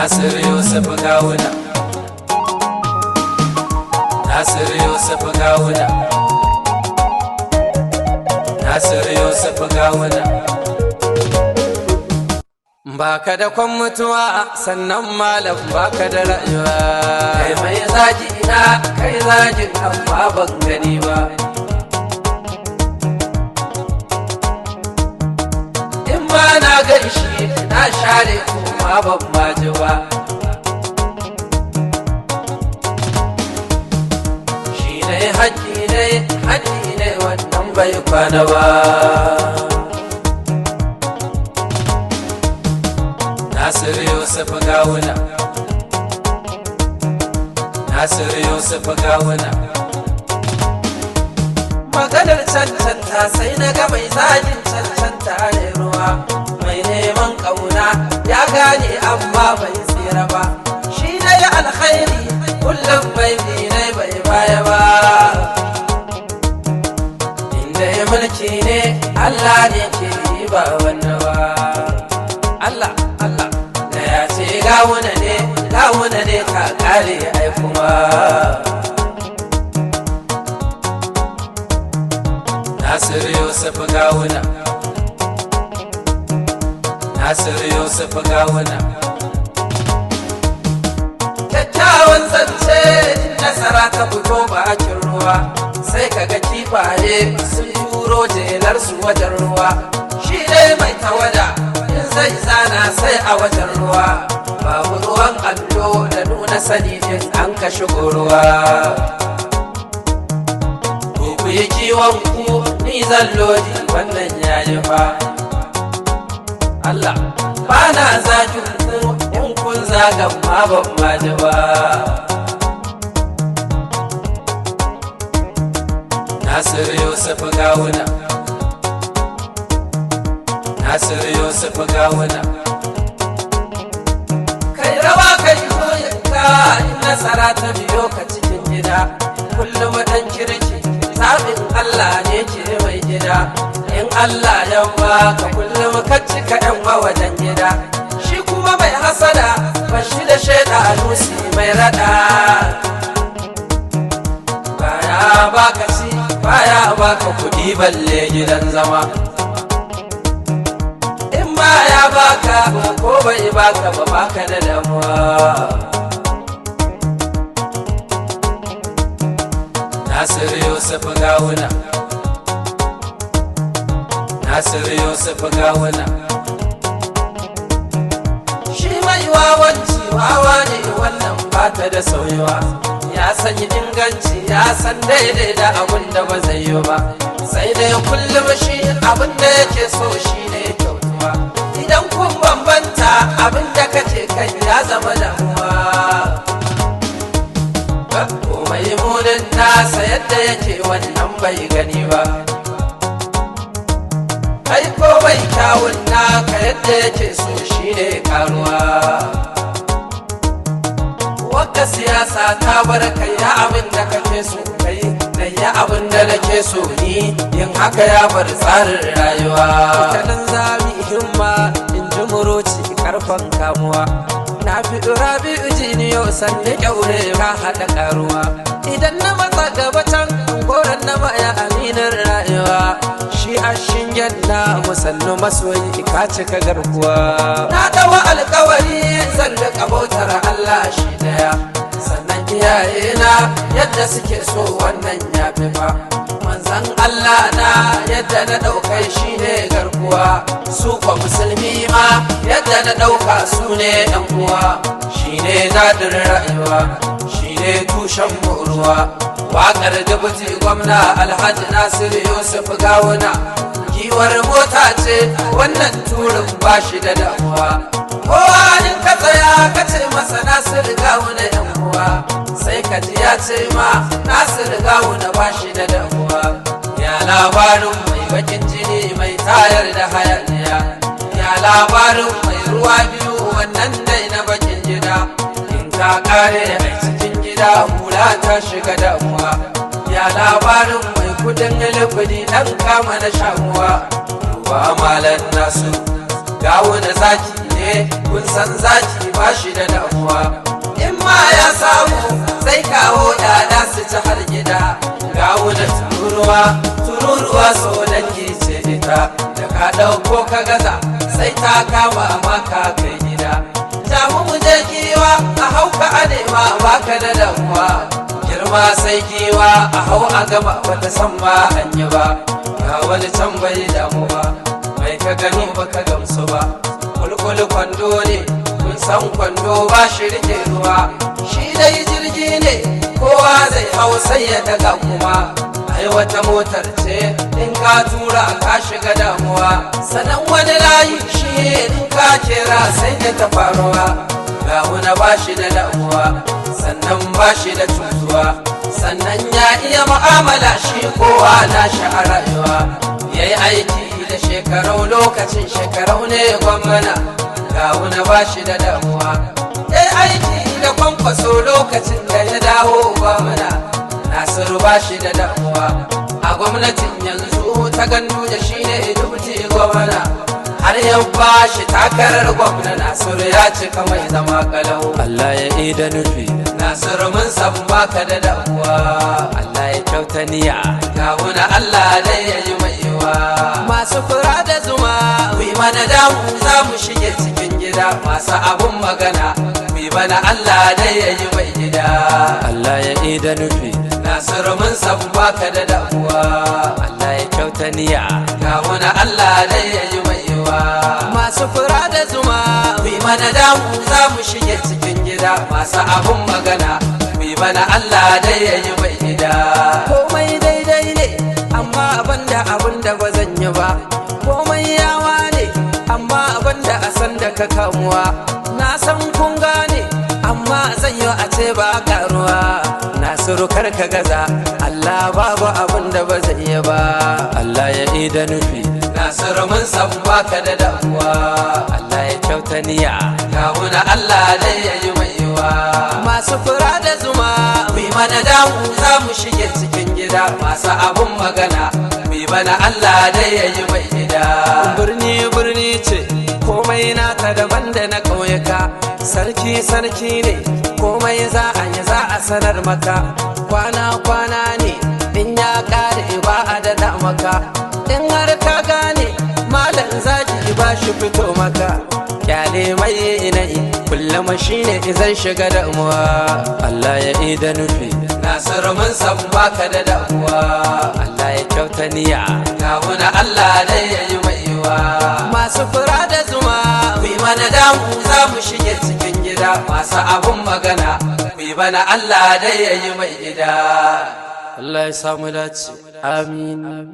Nasir Yusuf Gawuna Nasir Yusuf Gawuna Nasir Yusuf Gawuna Baka da kwan mutuwa sannan malam baka da rayuwa Kai mai zaji na kai zajin amma ban gani ba In ba na gaishe na share kuma ban maji ba Shi ne haƙƙi ne haƙƙi ne wannan bai kwana ba Nasir Yusuf Gawuna Nasir Yusuf Gawuna Maganar cancanta sai na ga mai zagin cancanta ne ruwa mai neman ƙauna ya gane amma bai tsira ba shi na yi alkhairi kullum bai ne bai baya ba inda ya mulki ne Allah ne ke yi ba wannan ba Allah Allah da ya ce gawuna ne gawuna ne ka kare ai kuma Nasir Yusuf gawuna Nasir Yusuf gawuna Kyakkyawan zance nasara ta fito bakin ruwa sai kaga kifaye sun turo jelarsu wajen ruwa shi dai mai tawada in zai zana sai a wajen ruwa babu ruwan allo da nuna sani in an ka shigo ruwa ku ku yi kiwon ku ni zan lodi wannan yayi fa Allah ba na zagin ku in kun zagan ma ban ma ji ba Nasir Yusuf Gawuna Nasir Yusuf Gawuna Kai rawa kai koyinka in nasara ta biyo ka cikin gida kullum dan kirki zaɓin Allah ne ke mai gida in Allah ya baka kullum ka cika yan wajen gida shi kuma mai hasada ba shi da shaida alusi mai rada baya baka ci baya baka kuɗi balle gidan zama in baya baka ko bai baka ba baka da damuwa Nasir Yusuf Gawuna Nasir Yusuf Gawuna Shi mai wawanci wawa ne wannan bata da sauyawa ya san inganci ya san daidai da abin da ba zai yi ba sai dai kullum shi abin da yake so shi ne kyautuwa idan kun bambanta abin da kace kai ya zama damuwa mai munin nasa yadda yake wannan bai gani ba kai ko bai kyawun naka yadda yake so shi ne karuwa Wata siyasa ta bar kai ya abin da kake so kai da ya abin da nake so ni yin haka ya bar tsarin rayuwa kanan zami himma in ji muroci karfan kamuwa na fi rabi'u jiniyo sanne kyaure ka haɗa karuwa idan na matsa gaba can goron na maya aminin rayuwa shi a shingen na musannu masoyi ka cika garkuwa na dawa alkawari zan da bautar Allah shi daya sannan iyaye na yadda suke so wannan ya fi fa manzan Allah na yadda na ɗaukai shi ne garkuwa su kwa musulmi ma yadda na ɗauka su ne yan uwa shi ne daɗin rayuwa shi ne tushen ruwa waƙar dubuti gwamna alhaji nasiru yusuf gawuna giwar mota ce wannan turin ba shi da damuwa kowa in ka tsaya ka ce masa nasiru gawuna yan uwa sai ka ji ya ce ma nasiru gawuna ba shi da damuwa ya labarin mai bakin jini mai tayar da hayaniya ya labarin mai ruwa biyu wannan dai na bakin gida in ka kare a cikin gida hula ta shiga damuwa ya labarin mai kudin ilifidi dan kama na shamuwa duba malan nasu gawo da zaki ne kun san zaki ba shi da damuwa in ma ya samu sai kawo yada su ci har gida ga wuda tururuwa tururuwa so dangi ce ita da ka ɗauko ka gaza sai ta kama maka kai gida jamu mu je giwa a hauka a nema baka da damuwa girma sai giwa a hau a gaba bata san ba an yi ba ga wani can bai damu ba mai ka gani baka gamsu ba kulkul kwando ne kun san kwando ba shi rike ruwa shi dai jirgi ne kowa zai hau sai ya daga kuma ai wata motar ce in ka tura ka shiga damuwa sanan wani layi shi in ka kera sai ya ta faruwa ga wani ba shi da damuwa sannan ba shi da cutuwa sannan ya iya mu'amala shi kowa na shi a rayuwa ya yi aiki da shekarau lokacin shekarau ne gwamna ga wani ba shi da damuwa ya yi aiki da kwankwaso lokacin da ya dawo gwamna nasiru ba shi da damuwa a gwamnatin yanzu ta gandu da shi ne dubuti gwamna har yau ba shi takarar gwamna nasiru ya cika mai zama kalau Allah ya ida nufi nasiru mun san baka da damuwa Allah ya kyauta niyya kawuna Allah dai ya yi mai yiwa masu fura da zuma wi mana damu za mu shige cikin gida masu abun magana wi mana Allah dai ya yi mai gida Allah ya ida nufi nasiru mun san baka da damuwa Allah ya kyauta niyya kawuna Allah dai ya yi mai yiwa masu fura da zuma wi mana damu za mu shige cikin gida masu abun magana wi mana Allah dai ya yi mai gida komai daidai ne amma abinda abinda ba zan yi ba komai yawa ne amma abinda a san da ka kamuwa na san kun gane amma zan yi a ce ba karuwa nasiru kar ka gaza Allah babu abinda ba zai yi ba Allah ya ida nufi nasiru mun san baka da damuwa Allah ya kyauta niyya kawuna Allah dai ya yi mai yiwa masu fura da zuma wi mana damu za mu shige cikin gida masu abun magana wi mana Allah dai ya yi mai gida birni birni ce komai nata daban da na ƙauyuka sarki sarki ne komai za a yi za a sanar maka kwana kwana ne in ya ƙare ba a daɗa maka in har ka gane malam zaki ba shi fito maka kyale mai inai kullum shine izan shiga damuwa Allah ya ida nufi nasiru mun san baka da damuwa Allah ya kyauta niyya kawuna Allah dai ya yi mai yiwa masu fura da zuma wi mana damu za mu shige cikin gida masu abun magana wi bana Allah dai ya yi mai gida Allah ya samu dace amin